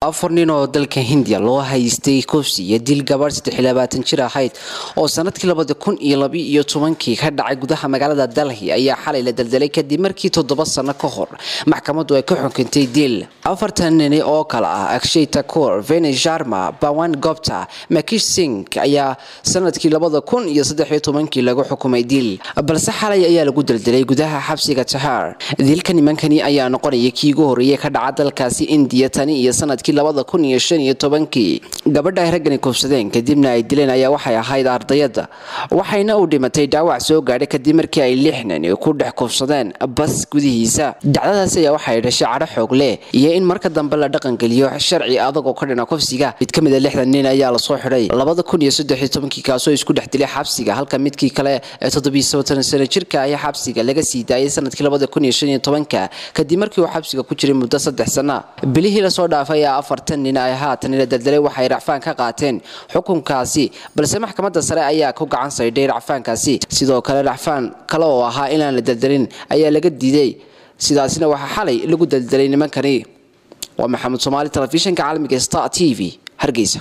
afar nin oo dalka hindiya loo haystay kufsi iyo dil gabarh saddex iyo labaatan jir ahayd oo sanadkii labada kun iyo laba iyo tobankii ka dhacay gudaha magaalada dalhi ayaa xalay la daldalay kadib markii toddoba sano ka hor maxkamadu ay ka xukuntay dil afartan nini oo kale ah akshay takur veni sharma bawan gopta makish sing ayaa sanadkii labada kun iyo saddex iyo tobankii lagu xukumay dil balse xalay ayaa lagu daldalay gudaha xabsiga tahar dilka nimankani ayaa noqonaya kii ugu horreeyay ka dhaca dalkaasi indiya tani iyo sanadkii labada kun iyo shan iyo tobankii gabadha ay raggani kufsadeen kadibna ay dileen ayaa waxay ahayd ardayada waxayna u dhimatay dhaawac soo gaadhay kadib markii ay lix nin ku dhex kufsadeen bas gudihiisa dacdadaasi ayaa waxay dhashay cadho xoog leh iyo in marka dambe la dhaqangeliyo sharci adag oo ka dhina kufsiga mid ka mid a lixdan nin ayaa lasoo xidhay labada kun iyo saddex iyo tobankii kaasoo isku dhex dilay xabsiga halka midkii kale ee toddobiyo soddon sano jirka ayaa xabsiga laga sii daayay sanadkii labada kun iyo shan iyo tobanka kadib markii uu xabsiga ku jiray muddo saddex sana bilihii lasoo dhaafay ee afartan nin ay haatan la daldalay waxay racfaan ka qaateen xukunkaasi balse maxkamadda sare ayaa ku gacan saydhay racfaankaasi sidoo kale racfaan kale oo ahaa inaan la daldalin ayaa laga diiday sidaasina waxaa xalay lagu daldalay nimankani waa maxamed soomaali telefishinka caalamiga star t v hargeysa